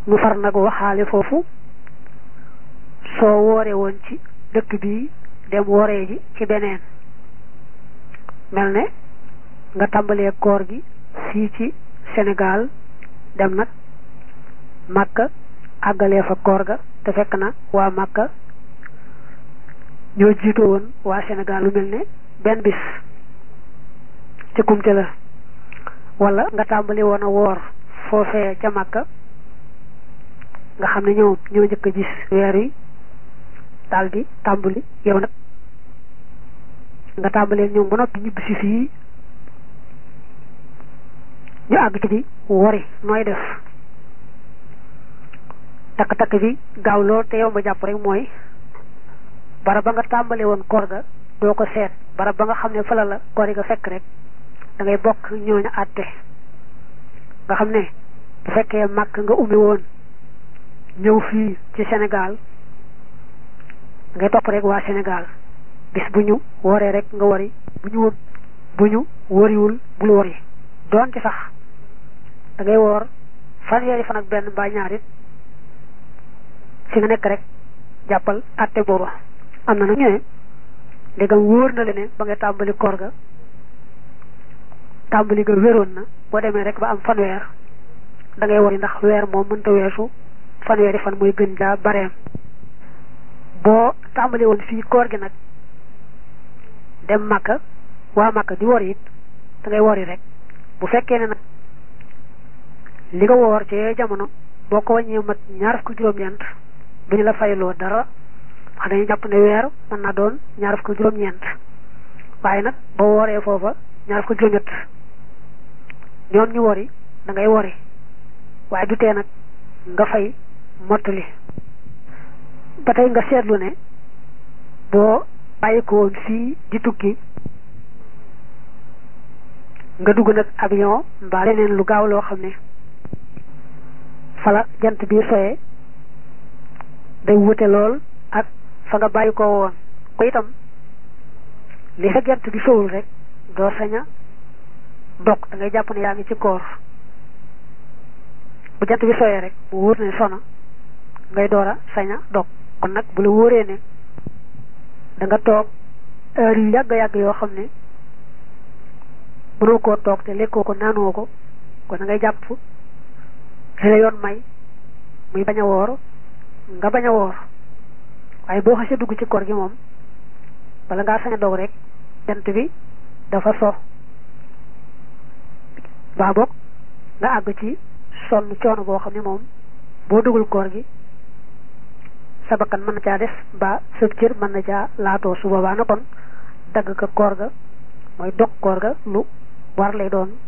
mu far nag waxaale foofu soo woore woon ci dëkk bi dem wooree ji ci beneen mel ne nga tàmbalee koor gi fii ci Sénégal dem nag Màkka àggalee fa koor ga te fekk na waa Màkka ñoo jiitu woon waa Sénégal lu mel ne benn bis ci kumte la wala nga tàmbali woon a woor foofee ca Màkka nga xam ne ñoom ñoo njëkk a gis weer yi daal di tàmbali yow nag nga tàmbalee ñoom ba noppi ñibbisi fii ñu àgg ci di wori nooy def takk-takk bi gaaw lool te yow ma jàpp rek mooy barab ba nga tàmbale woon koor ga doo ko seet barab ba nga xam ne fala la koor yi nga fekk rek da ngay bokk ñooñu àtte nga xam ne bu fekkee màkk nga ummi woon ñëw fii ci Sénégal ngay topp rek waa Sénégal bis bu ñu woree rek nga wari bu ñu bu ñu wariwul bul wari doonte sax da ngay woor fanweeri fan ak benn mbaa ñaarit fi nga nekk rek jàppal àtte booba am na nag ñu ne ndegam wóor na la ne ba nga tàmbali koor ga tàmbali ga wéroon na boo demee rek ba am fanweer da ngay wari ndax weer moom mënta weesu fanweeri fan mooy gën jaa bareem boo tàmbali woon fii koor gi nag dem Makka waa Makka di wori it da ngay wori rek bu fekkee ne nag li nga woor ci jamono boo ko wàññee mat ñaar fukki juróom-ñeent duñu la fayloo dara wax dañuy jàpp ne weer mën naa doon ñaar fukki juróom-ñeent waaye nag boo wooree foofa ñaar fukki juróom-ñett ñoom ñu wori da ngay wori waaye du tee nag nga fay mottali ba tey nga seetlu ne boo bàyyi ko woon fii di tukki nga dugg nag avion mbaa leneen lu gaaw loo xam ne fala jant bi soyee day wute lool ak fa nga bàyyi ko woon ko itam li fa jant bi sowul rek doo saña dog da ngay jàpp ne yaa ngi ci koor bu jant bi soyee rek bu wóor ne sona ngay door a saña dog kon nag bu la wóoree ne da nga toog heure yu yàgg yàgg yoo xam ne mënoo koo toog te lekkoo ko naanoo ko kon da ngay jàpp li la yoon may muy bañ a woor nga bañ a woor waaye boo xasee dugg ci koor gi moom bala ngaa sañ a dog rek jant bi dafa so baa boog nga àgg ci sonn coono boo xam ne moom boo dugul koor gi sa bakkan mën na caa des ba sëb cër mën na caa laatoo su boobaa na kon dagg ka koor ga mooy dog koor ga lu war lay doon